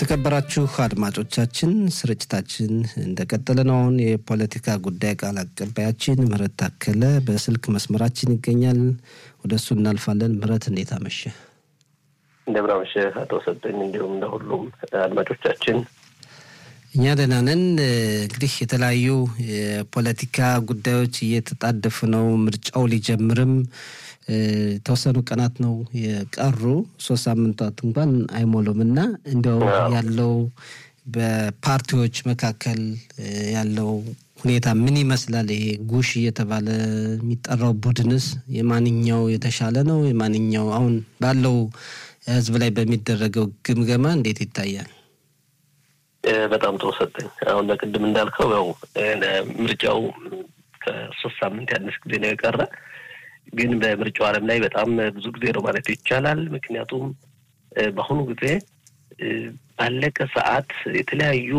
የተከበራችሁ አድማጮቻችን ስርጭታችን እንደቀጠለ ነው። አሁን የፖለቲካ ጉዳይ ቃል አቀባያችን ምህረት ታከለ በስልክ መስመራችን ይገኛል። ወደ እሱ እናልፋለን። ምህረት እንዴት አመሸ? እንደምን አመሸህ አቶ ሰጠኝ፣ እንዲሁም ለሁሉም አድማጮቻችን እኛ ደህና ነን። እንግዲህ የተለያዩ የፖለቲካ ጉዳዮች እየተጣደፉ ነው። ምርጫው ሊጀምርም የተወሰኑ ቀናት ነው የቀሩ፣ ሶስት ሳምንታት እንኳን አይሞሉም እና እንዲያው ያለው በፓርቲዎች መካከል ያለው ሁኔታ ምን ይመስላል? ይሄ ጉሽ እየተባለ የሚጠራው ቡድንስ የማንኛው የተሻለ ነው? የማንኛው አሁን ባለው ህዝብ ላይ በሚደረገው ግምገማ እንዴት ይታያል? በጣም ጥሩ ሰጠኝ። አሁን ለቅድም እንዳልከው ያው ምርጫው ከሶስት ሳምንት ያነስ ጊዜ ነው የቀረ ግን በምርጫው ዓለም ላይ በጣም ብዙ ጊዜ ነው ማለት ይቻላል። ምክንያቱም በአሁኑ ጊዜ ባለቀ ሰዓት የተለያዩ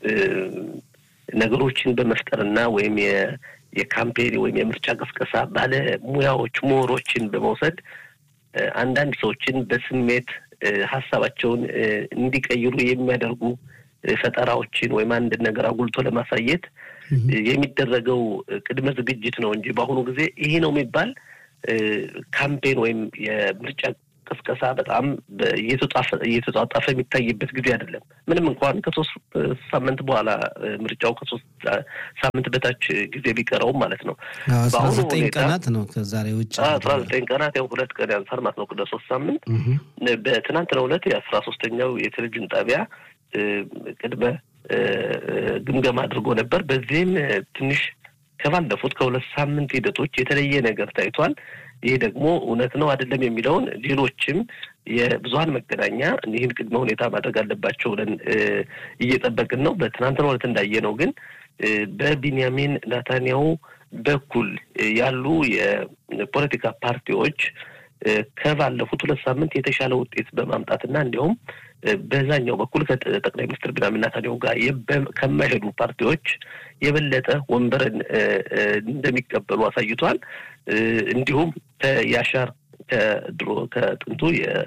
ነገሮችን በመፍጠርና ወይም የካምፔን ወይም የምርጫ ቅስቀሳ ባለሙያዎች ምሁሮችን በመውሰድ አንዳንድ ሰዎችን በስሜት ሀሳባቸውን እንዲቀይሩ የሚያደርጉ ፈጠራዎችን ወይም አንድ ነገር አጉልቶ ለማሳየት የሚደረገው ቅድመ ዝግጅት ነው እንጂ በአሁኑ ጊዜ ይሄ ነው የሚባል ካምፔን ወይም የምርጫ ቅስቀሳ በጣም እየተጧጣፈ የሚታይበት ጊዜ አይደለም። ምንም እንኳን ከሶስት ሳምንት በኋላ ምርጫው ከሶስት ሳምንት በታች ጊዜ ቢቀረውም ማለት ነው። አስራ ዘጠኝ ቀናት ነው ከዛሬ ውጭ አስራ ዘጠኝ ቀናት ያው ሁለት ቀን ያንሳል ማለት ነው ከሶስት ሳምንት። በትናንትናው ዕለት የአስራ ሶስተኛው የቴሌቪዥን ጣቢያ ቅድመ ግምገማ አድርጎ ነበር። በዚህም ትንሽ ከባለፉት ከሁለት ሳምንት ሂደቶች የተለየ ነገር ታይቷል። ይህ ደግሞ እውነት ነው አይደለም የሚለውን ሌሎችም የብዙሀን መገናኛ ይህን ቅድመ ሁኔታ ማድረግ አለባቸው ብለን እየጠበቅን ነው። በትናንትናው ዕለት እንዳየነው ግን በቢንያሚን ናታንያሁ በኩል ያሉ የፖለቲካ ፓርቲዎች ከባለፉት ሁለት ሳምንት የተሻለ ውጤት በማምጣትና እንዲሁም በዛኛው በኩል ከጠቅላይ ሚኒስትር ቢንያሚን ኔታንያሁ ጋር ከማይሄዱ ፓርቲዎች የበለጠ ወንበርን እንደሚቀበሉ አሳይቷል። እንዲሁም ከያሻር ከድሮ ከጥንቱ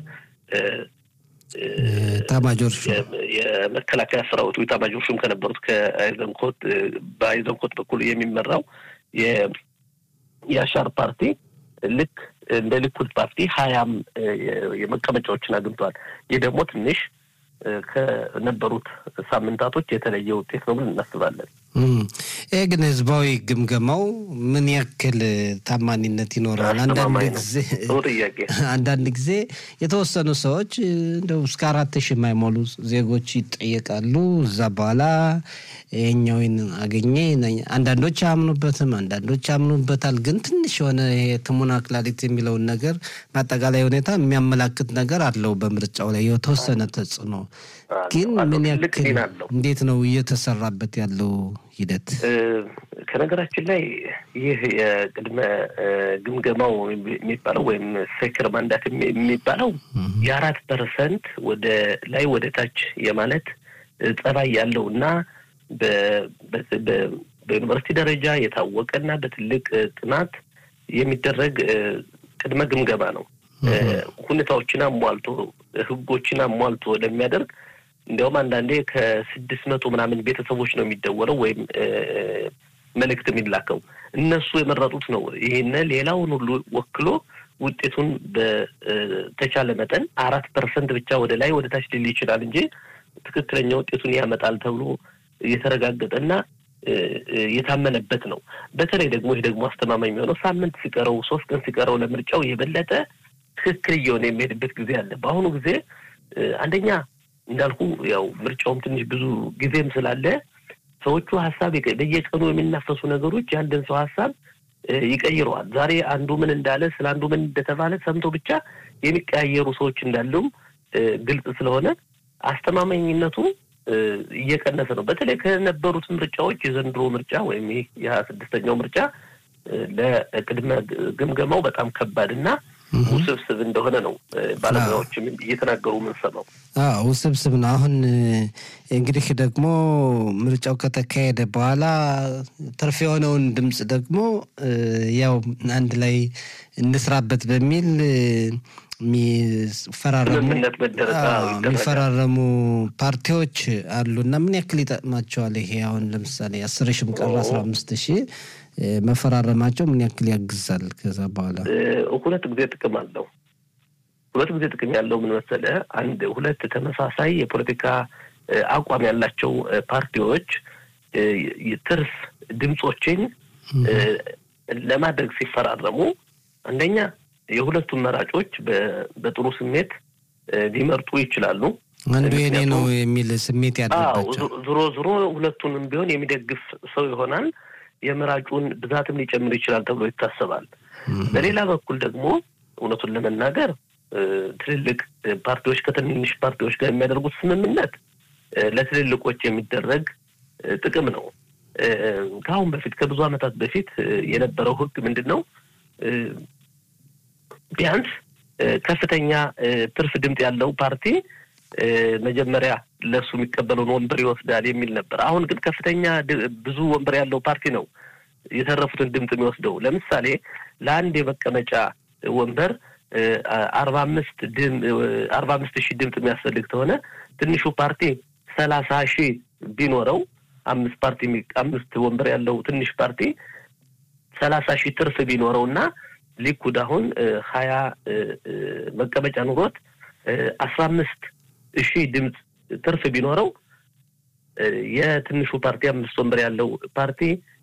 ታማጆር የመከላከያ ሰራዊቱ ታማጆር ሹም ከነበሩት ከአይዘንኮት በአይዘንኮት በኩል የሚመራው የያሻር ፓርቲ ልክ እንደ ሊኩድ ፓርቲ ሀያም የመቀመጫዎችን አግኝተዋል። ይህ ደግሞ ትንሽ ከነበሩት ሳምንታቶች የተለየ ውጤት ነው ብለን እናስባለን። ይህ ግን ህዝባዊ ግምገማው ምን ያክል ታማኒነት ይኖረዋል? አንዳንድ ጊዜ አንዳንድ ጊዜ የተወሰኑ ሰዎች እንደው እስከ አራት ሺህ የማይሞሉ ዜጎች ይጠየቃሉ። እዛ በኋላ ይሄኛውን አገኘ። አንዳንዶች አያምኑበትም፣ አንዳንዶች ያምኑበታል። ግን ትንሽ የሆነ ትሙና ክላሊት የሚለውን ነገር በአጠቃላይ ሁኔታ የሚያመላክት ነገር አለው በምርጫው ላይ የተወሰነ ተጽዕኖ ግን ምን ያክል እንዴት ነው እየተሰራበት ያለው ሂደት? ከነገራችን ላይ ይህ የቅድመ ግምገማው የሚባለው ወይም ሴክር ማንዳት የሚባለው የአራት ፐርሰንት ወደ ላይ ወደ ታች የማለት ጸባይ ያለው እና በዩኒቨርሲቲ ደረጃ የታወቀና በትልቅ ጥናት የሚደረግ ቅድመ ግምገማ ነው። ሁኔታዎችን አሟልቶ ህጎችን አሟልቶ ለሚያደርግ እንዲያውም አንዳንዴ ከስድስት መቶ ምናምን ቤተሰቦች ነው የሚደወለው ወይም መልእክት የሚላከው እነሱ የመረጡት ነው። ይህን ሌላውን ሁሉ ወክሎ ውጤቱን በተቻለ መጠን አራት ፐርሰንት ብቻ ወደ ላይ ወደ ታች ሊል ይችላል እንጂ ትክክለኛ ውጤቱን ያመጣል ተብሎ የተረጋገጠና የታመነበት ነው። በተለይ ደግሞ ይህ ደግሞ አስተማማኝ የሚሆነው ሳምንት ሲቀረው ሶስት ቀን ሲቀረው ለምርጫው የበለጠ ትክክል እየሆነ የሚሄድበት ጊዜ አለ። በአሁኑ ጊዜ አንደኛ እንዳልኩ ያው ምርጫውም ትንሽ ብዙ ጊዜም ስላለ ሰዎቹ ሀሳብ በየቀኑ የሚናፈሱ ነገሮች የአንድን ሰው ሀሳብ ይቀይረዋል። ዛሬ አንዱ ምን እንዳለ ስለ አንዱ ምን እንደተባለ ሰምቶ ብቻ የሚቀያየሩ ሰዎች እንዳሉም ግልጽ ስለሆነ አስተማማኝነቱ እየቀነሰ ነው። በተለይ ከነበሩት ምርጫዎች የዘንድሮ ምርጫ ወይም ይህ የሀያ ስድስተኛው ምርጫ ለቅድመ ግምገማው በጣም ከባድ እና ውስብስብ እንደሆነ ነው ባለሙያዎችም እየተናገሩ የምንሰማው። ውስብስብ ነው። አሁን እንግዲህ ደግሞ ምርጫው ከተካሄደ በኋላ ትርፍ የሆነውን ድምፅ ደግሞ ያው አንድ ላይ እንስራበት በሚል የሚፈራረሙ ፓርቲዎች አሉ እና ምን ያክል ይጠቅማቸዋል? ይሄ አሁን ለምሳሌ አስር ሺህም ቀረ አስራ አምስት ሺህ መፈራረማቸው ምን ያክል ያግዛል? ከዛ በኋላ ሁለት ጊዜ ጥቅም አለው። ሁለት ጊዜ ጥቅም ያለው ምን መሰለህ? አንድ ሁለት ተመሳሳይ የፖለቲካ አቋም ያላቸው ፓርቲዎች ትርፍ ድምፆችን ለማድረግ ሲፈራረሙ አንደኛ የሁለቱም መራጮች በጥሩ ስሜት ሊመርጡ ይችላሉ። አንዱ የኔ ነው የሚል ስሜት ያለባቸው ዞሮ ዞሮ ሁለቱንም ቢሆን የሚደግፍ ሰው ይሆናል። የመራጩን ብዛትም ሊጨምር ይችላል ተብሎ ይታሰባል። በሌላ በኩል ደግሞ እውነቱን ለመናገር ትልልቅ ፓርቲዎች ከትንንሽ ፓርቲዎች ጋር የሚያደርጉት ስምምነት ለትልልቆች የሚደረግ ጥቅም ነው። ከአሁን በፊት ከብዙ ዓመታት በፊት የነበረው ሕግ ምንድን ነው? ቢያንስ ከፍተኛ ትርፍ ድምፅ ያለው ፓርቲ መጀመሪያ ለእሱ የሚቀበለውን ወንበር ይወስዳል የሚል ነበር። አሁን ግን ከፍተኛ ብዙ ወንበር ያለው ፓርቲ ነው የተረፉትን ድምፅ የሚወስደው። ለምሳሌ ለአንድ የመቀመጫ ወንበር አርባ አምስት አርባ አምስት ሺህ ድምፅ የሚያስፈልግ ከሆነ ትንሹ ፓርቲ ሰላሳ ሺህ ቢኖረው አምስት ፓርቲ አምስት ወንበር ያለው ትንሽ ፓርቲ ሰላሳ ሺህ ትርፍ ቢኖረው እና ሊኩድ አሁን ሀያ መቀመጫ ኑሮት አስራ አምስት ሺህ ድምፅ ትርፍ ቢኖረው የትንሹ ፓርቲ አምስት ወንበር ያለው ፓርቲ